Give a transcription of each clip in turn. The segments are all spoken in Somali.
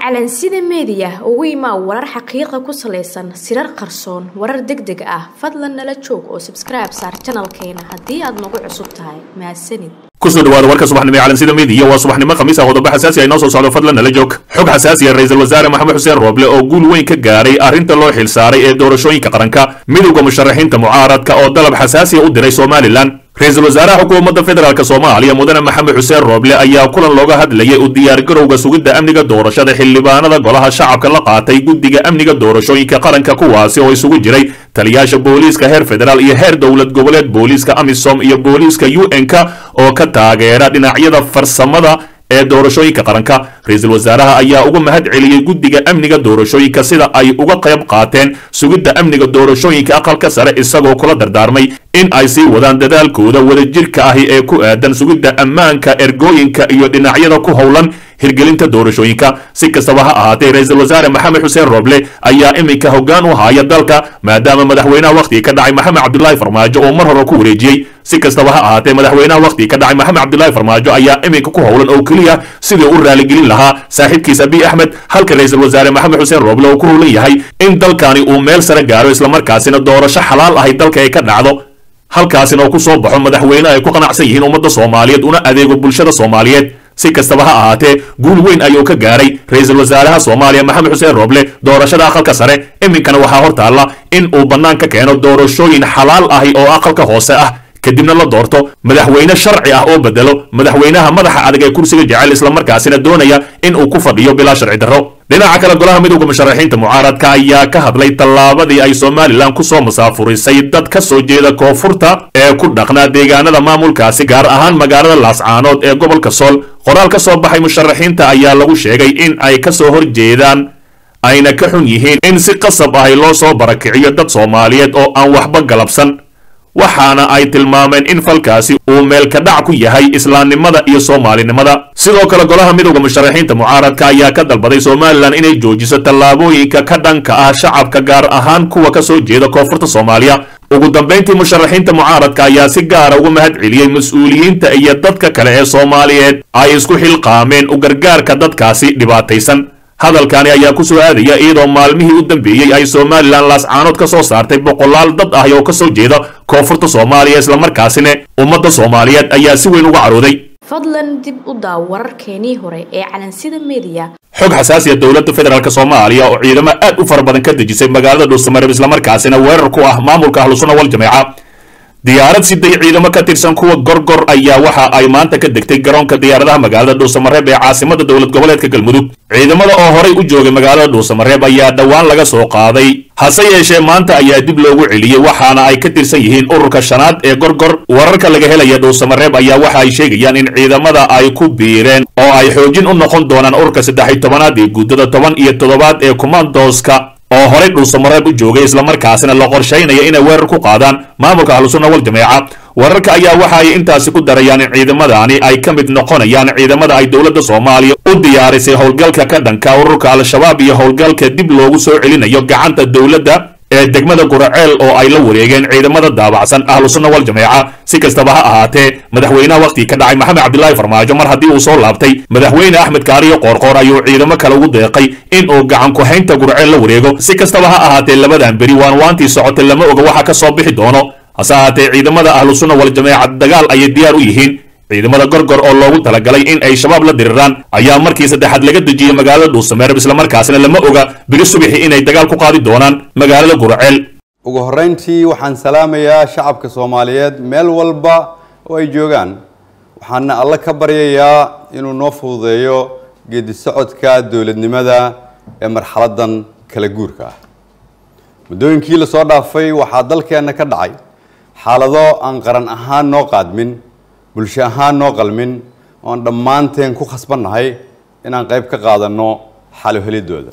calansida meediya ugu imaa warar xaqiiqa ku salaysan sirar qarsoon warar deg deg ah fadlan nala joog oo sabskribe saar janalkeena haddii aad nagu cusub tahay mahadsanid kusoo dhawaada warka subaxnimo ee calansida meediya waa subaxnimo khamiis ah qodobo xasaasi ay noo soo socdo fadlan nala joog xog xasaasi ah ra-iisul wasaare maxamed xuseen rooble oo guul weyn ka gaaray arrinta loo xilsaaray ee doorashooyinka qaranka midowda musharaxiinta mucaaradka oo dalab xasaasiya u diray somalilan ra-iisul wasaaraha xukuumadda federaalk soomaaliya mudane maxamed xuseen rooble ayaa kulan looga hadlayay u diyaargarowga sugidda amniga doorashada xildhibaanada golaha shacabka la qaatay guddiga amniga doorashooyinka qaranka kuwaasi oo isugu jiray taliyaasha booliiska heer federaal iyo heer dowlad goboleed booliiska amisom iyo booliiska u n-k oo ka taageera dhinacyada farsamada ee doorashooyinka qaranka ra-iisul wasaaraha ayaa uga mahad celiyey guddiga amniga doorashooyinka sida ay uga qayb qaateen sugidda amniga doorashooyinka aqalka sare isagoo kula dardaarmay in ay sii wadaan dadaalkooda wadajirka ahi ee ku aadan sugidda ammaanka ergooyinka iyo dhinacyada ku howlan hirgelinta doorashooyinka si kastaba ha ahaatee ra-iisul wasaare maxamed xuseen rooble ayaa iminka hoggaan u haya dalka maadaama madaxweynaha wakhtigii ka dhacay maxamed cabdulaahi farmaajo oo mar hore ku wareejiyey si kastaba ha ahaatee madaxweynaha wakhtigii ka dhacay maxamed cabdulaahi farmaajo ayaa iminka ku howlan oo keliya sidii u raaligelin lahaa saaxiibkiis abiy axmed halka ra-iisul wasaare maxamed xuseen rooble oo ku howlan yahay in dalkani uu meel sare gaaro islamarkaasina doorasho xalaal ahay dalka ay ka dhacdo halkaasina oo ku soo baxo madaxweyne ay ku qanacsan yihiin ummadda soomaaliyeed una adeego bulshada soomaaliyeed si kastaba ha ahaatee guul weyn ayuu ka gaaray ra-iisul wasaaraha soomaaliya maxamed xuseen rooble doorashada aqalka sare iminkana waxaa hor taalla in uu bannaan ka keeno doorashooyin xalaal ahi oo aqalka hoose ah kadibna la doorto madaxweyne sharci ah oo bedelo madaxweynaha madaxa adag ee kursiga jecel islamarkaasina doonaya in uu ku fadhiyo bilaa sharci darro dhinaca kale golaha midowda musharaxiinta mucaaradka ayaa ka hadlay tallaabadii ay somalilan kusoo musaafurisay dad ka soo jeeda koonfurta ee ku dhaqnaa deegaanada maamulkaasi gaar ahaan magaalada laascaanood ee gobolka sool qoraal ka soo baxay musharaxiinta ayaa lagu sheegay in ay ka soo horjeedaan ayna ka xun yihiin in si qasab ahi loo soo barakiciyo dad soomaaliyeed oo aan waxba galabsan waxaana ay tilmaameen in falkaasi uu meelka dhac ku yahay islaamnimada iyo soomaalinimada sidoo kale golaha midowda musharaxiinta mucaaradka ayaa ka dalbaday somalilan inay joojiso tallaabooyinka ka dhanka ah shacabka gaar ahaan kuwa ka soo jeeda koonfurta soomaaliya ugu dambayntii musharaxiinta mucaaradka ayaa si gaara uga mahad celiyey mas-uuliyiinta iyo dadka kale ee soomaaliyeed ay isku xilqaameen u gargaarka dadkaasi dhibaataysan hadalkani ayaa ku soo aadaya iyadoo maalmihii u dambeeyey ay somalilan laascaanood ka soo saartay boqolaal dad ah oo ka soo jeeda koonfurta soomaaliya islamarkaasina ummadda soomaaliyeed ayaa si weyn uga carooday fadlan dib u daaw wararkeenii hore ee calansida meediya xog xasaasiya dowladda federaalk soomaaliya oo ciidamo aad u fara badan ka dejisay magaalada dhuusamareeb islamarkaasina weerar ku ah maamulka ahlusuna wal jameeca diyaarad siday ciidamo ka tirsan kuwa gorgor ayaa waxa ay maanta ka degtay garoonka diyaaradaha magaalada dhuusamareeb ee caasimada dowlad goboleedka galmudug ciidamada oo horay u joogay magaalada dhuusamareeb ayaa dhowaan laga soo qaaday hase yeeshee maanta ayaa dib loogu celiyey waxaana ay ka tirsan yihiin ururka shanaad ee gorgor wararka laga helaya dhuusamareeb ayaa waxa ay sheegayaan in ciidamada ay ku biireen oo ay xoojin u noqon doonaan ururka saddex iyo tobanaad ee guddada toban iyo toddobaad ee kumandoska oo horay dhuusamareeb u joogay islamarkaasina la qorshaynaya inay weerar ku qaadaan maamulka ahlusunna wal jameeca wararka ayaa waxa ay intaasi ku darayaan in ciidamadani ay ka mid noqonayaan ciidamada ay dowladda soomaaliya u diyaarisay howlgalka ka dhanka ururka al-shabaab iyo howlgalka dib loogu soo celinayo gacanta dowladda ee degmada guraceel oo ay la wareegeen ciidamada daabacsan ahlusunna wal jameeca si kastaba ha ahaatee madaxweynaha wakhtigii ka dhacay maxamed cabdilaahi farmaajo mar haddii uu soo laabtay madaxweyne axmed kaariyo qoorqoor ayuu ciidamo kale ugu deeqay in uu gacan ku-haynta guraceel la wareego si kastaba ha ahaatee labadan beri waan waantii socotay lama oga waxa ka soo bixi doono hase ahaatee ciidamada ahlusunna wal jameeca dagaal ayay diyaar u yihiin ciidamada gorgor oo loogu talagalay in ay shabaab la diriraan ayaa markii saddexaad laga dejiyey magaalada dhuusamareeb islamarkaasina lama oga biri subixi inay dagaal ku qaadi doonaan magaalada guraceel ugu horreyntii waxaan salaamayaa shacabka soomaaliyeed meel walba oo ay joogaan waxaana alle ka baryayaa inuu noo fududeeyo geedi socodka dowladnimada ee marxaladan kala guurka ah muddooyinkii lasoo dhaafay waxaa dalkeenna ka dhacay xaalado aan qaran ahaan noo qaadmin bulsho ahaan noo qalmin oon dhammaanteen ku khasbannahay inaan qayb ka qaadanno xalo helidooda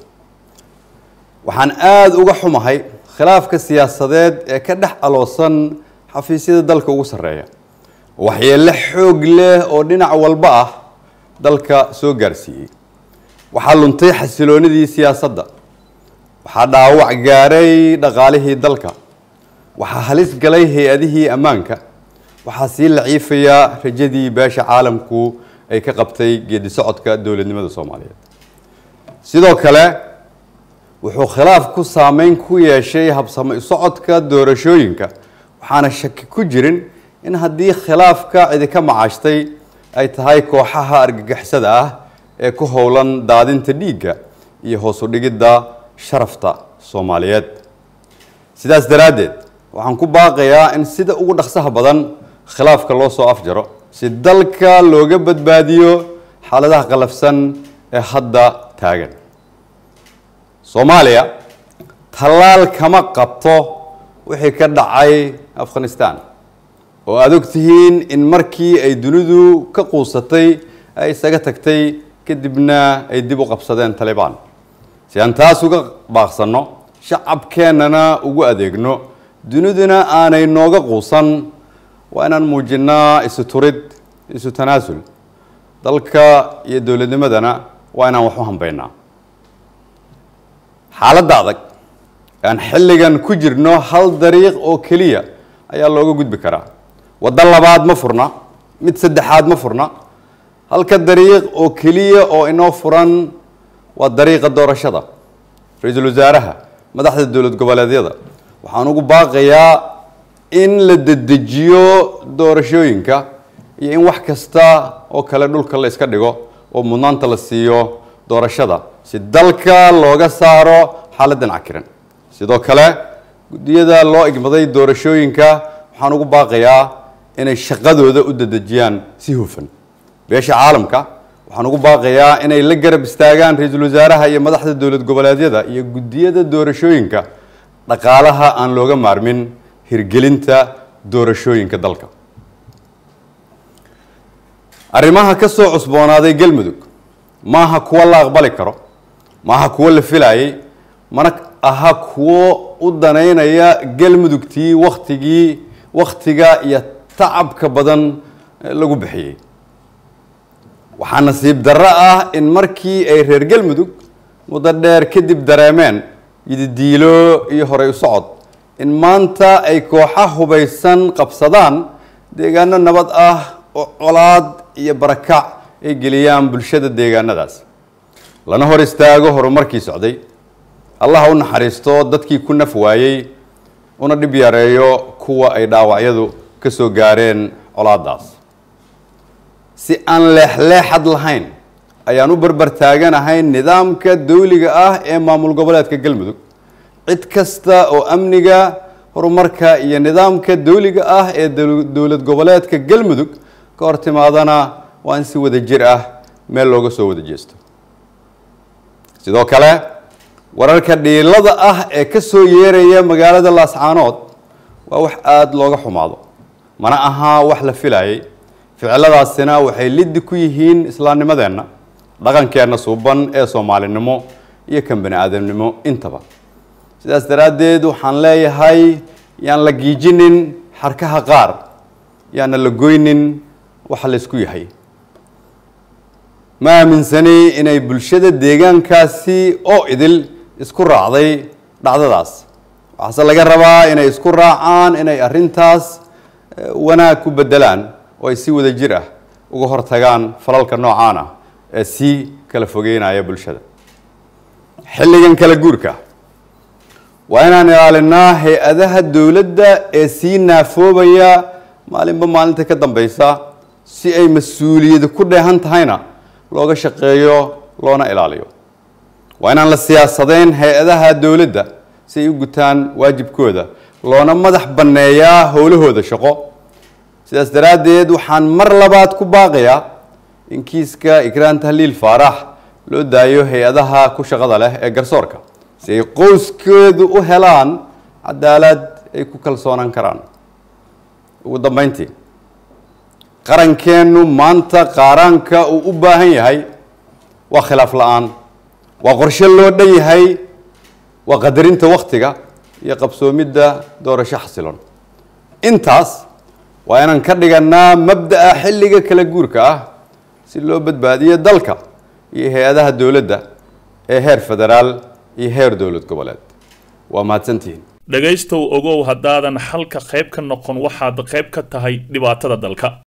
waxaan aada uga xumahay khilaafka siyaasadeed ee ka dhex aloosan xafiisyada dalka ugu sarreeya waxyeello xoog leh oo dhinac walba ah dalka soo gaarsiiyey waxaa luntay xasiloonidii siyaasadda waxaa dhaawac gaaray dhaqaalihii dalka waxaa halis galay hay-adihii ammaanka waxaa sii laciifayaa rajadii beesha caalamku ay ka qabtay geedi socodka dowladnimada soomaaliyeed sidoo kale wuxuu khilaaf ku saameyn ku yeeshay habsamo socodka doorashooyinka waxaana shaki ku jirin in haddii khilaafka cidika macaashtay ay tahay kooxaha argagixisada ah ee ku howlan daadinta dhiigga iyo hoos u dhigidda sharafta soomaaliyeed sidaas daraaddeed waxaan ku baaqayaa in sida ugu dhaqsaha badan khilaafka loo soo afjaro si dalka looga badbaadiyo xaaladaha qalafsan ee hadda taagan soomaaliya tallaal kama qabto wixii ka dhacay afghanistan oo aada og tihiin in markii ay dunidu ka quusatay ay isaga tagtay kadibna ay dib u qabsadeen talibaan si aan taas uga baaqsanno shacabkeennana ugu adeegno duniduna aanay nooga quusan waa inaan muujinnaa isu turid isu tanaasul dalka iyo dowladnimadana waa inaan wax u hambaynaa xaaladda adag aan xilligan ku jirno hal dariiq oo keliya ayaa looga gudbi karaa waddo labaad ma furna mid saddexaad ma furna halka dariiq oo keliya oo inoo furan waa dariiqa doorashada ra-iisul wasaaraha madaxda dowlad goboleedyada waxaan ugu baaqayaa in la dedejiyo doorashooyinka iyo in wax kasta oo kale dhulka la iska dhigo oo mudnaanta la siiyo doorashada si dalka looga saaro xaaladdan cakiran sidoo kale guddiyada loo igmaday doorashooyinka waxaan ugu baaqayaa inay shaqadooda u dedejiyaan si hufan beesha caalamka waxaan ugu baaqayaa inay la garab istaagaan ra-iisul wasaaraha iyo madaxda dowlad goboleedyada iyo guddiyada doorashooyinka dhaqaalaha aan looga maarmin hirgelinta doorashooyinka dalka arrimaha ka soo cusboonaaday galmudug maaha kuwo la aqbali karo maaha kuwo la filayay mana aha kuwo u danaynaya galmudugtii waktigii wakhtiga iyo tacabka badan lagu bixiyey waxaa nasiib darro ah in markii ay reer galmudug muddo dheer kadib dareemeen yididiilo iyo horey u socod in maanta ay kooxa hubaysan qabsadaan deegaano nabad ah oo colaad iyo barakac ay geliyaan bulshada deegaanadaas lana hor istaago horumarkii socday allah u naxariisto dadkii ku naf waayey una dhib yareeyo kuwa ay dhaawacyadu ka soo gaareen colaadaas si aan leexleexad lahayn ayaan u barbar taaganahay nidaamka dawliga ah ee maamul goboleedka galmudug cid kasta oo amniga horumarka iyo nidaamka dawliga ah ee dowlad goboleedka galmudug ka hor timaadana waa in si wada jir ah meel looga soo wada jeesto sidoo kale wararka dhiilada ah ee ka soo yeeraya magaalada laascaanood waa wax aada looga xumaado mana ahaa wax la filayay ficiladaasina waxay liddi ku yihiin islaamnimadeenna dhaqankeenna suuban ee soomaalinimo iyo kan bani aadamnimo intaba sidaas daraaddeed waxaan leeyahay yaan la giijinin xarkaha qaar yaana la goynin waxa la isku yahay ma aaminsani inay bulshada deegaankaasi oo idil isku raacday dhacdadaas waxaase laga rabaa inay isku raacaan inay arrintaas wanaag ku bedelaan oo ay si wada jir ah uga hortagaan falalka noocaan ah ee sii kala fogeynaya bulshada xilligan kala guurka waa inaan ilaalinaa hay-adaha dowladda ee sii naafoobaya maalinba maalinta ka dambeysa si ay mas-uuliyadi ku dheehan tahayna looga shaqeeyo loona ilaaliyo waa inaan la siyaasadeyn hay-adaha dowladda si ay u gutaan waajibkooda loona madax banneeyaa howlahooda shaqo sidaas daraaddeed waxaan mar labaad ku baaqayaa in kiiska ikraan tahliil faarax loo daayo hay-adaha ku shaqada leh ee garsoorka si ay qoyskeedu u helaan cadaalad ay ku kalsoonaan karaan ugu dambeyntii qarankeennu maanta qaaraanka uu u baahan yahay waa khilaaf la-aan waa qorshe loo dhan yahay waa qadarinta wakhtiga iyo qabsoomidda doorasho xasilon intaas waa inaan ka dhiganaa mabda'a xilliga kala guurka ah si loo badbaadiyo dalka iyo hay-adaha dowladda ee heer federaal iyo heer dowlad goboleed waa mahadsantihiin dhegaystow ogow haddaadan xalka qayb ka noqon waxaad qayb ka tahay dhibaatada dalka